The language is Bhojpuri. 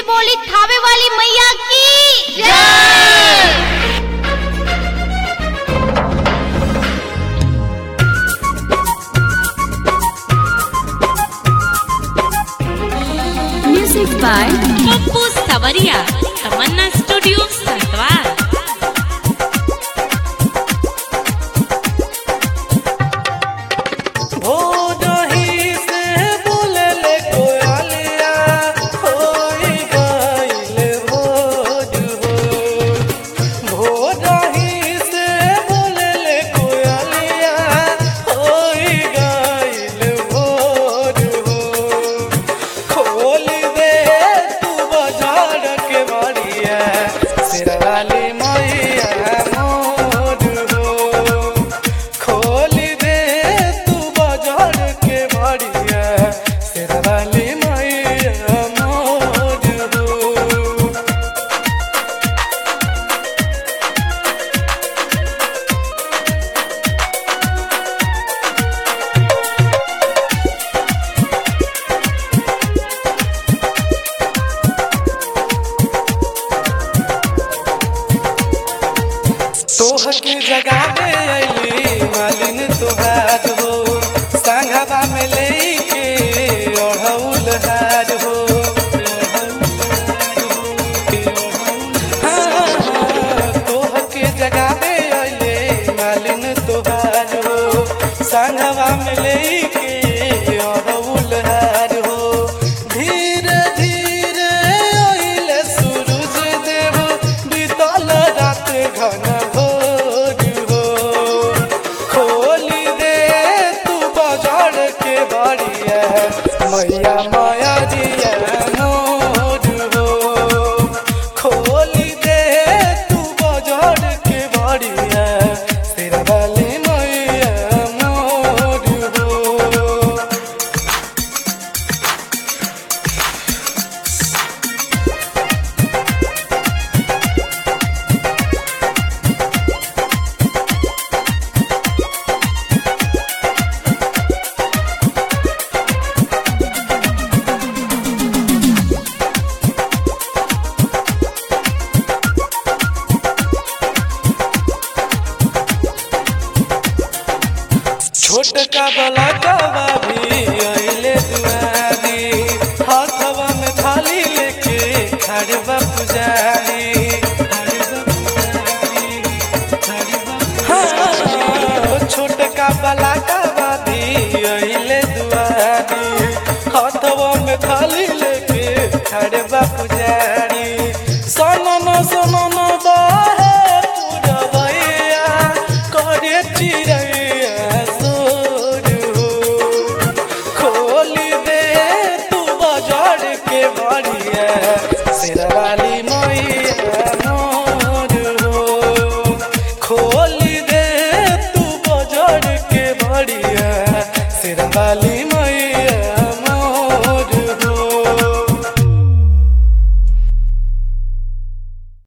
बोली थावे वाली मैया की जय Music by पप्पू सवरिया तमन्ना स्टूडियो संतवार भोजही से बोलले कोयलिया होई गइल भोज हो भोजही से बोलले कोयलिया होई गइल भोज हो खोल दे तू बाजार के बाड़िया सिरवाली मैया मोर हो खोल दे तू बाजार के बाड़िया सिरवाली मैया मोर हो तोह के जगह में अली मालिन तोहार हो संघवा में लेके ओढ़ौल हार हो हाँ, हाँ, तोह के जगह में अली मालिन तोहार हो संघवा में लेके ओढ़ौल हार हो धीरे धीरे अइले सूरज देव बीतल रात घन भोर हो खोली दे तू बाजार के बाड़िया मैया माया जिया मोर हो खोली दे तू बाजार के बाड़िया तेरा वाली मैया मोर हो छोटका बला कवा भी अइले दुआरी हाथवा में थाली लेके खड़बा पुजारी हाँ, छोटका बला कवा भी अइले दुआरी हाथवा में थाली लेके खड़बा पुजारी सनन सनन बाहे पुरवैया करे चिड़ैया सोर हो खोली दे तू बाजार के बाड़िया शेरवाली मैया मोर हो खोली दे तू बाजार के बाड़िया शेरवाली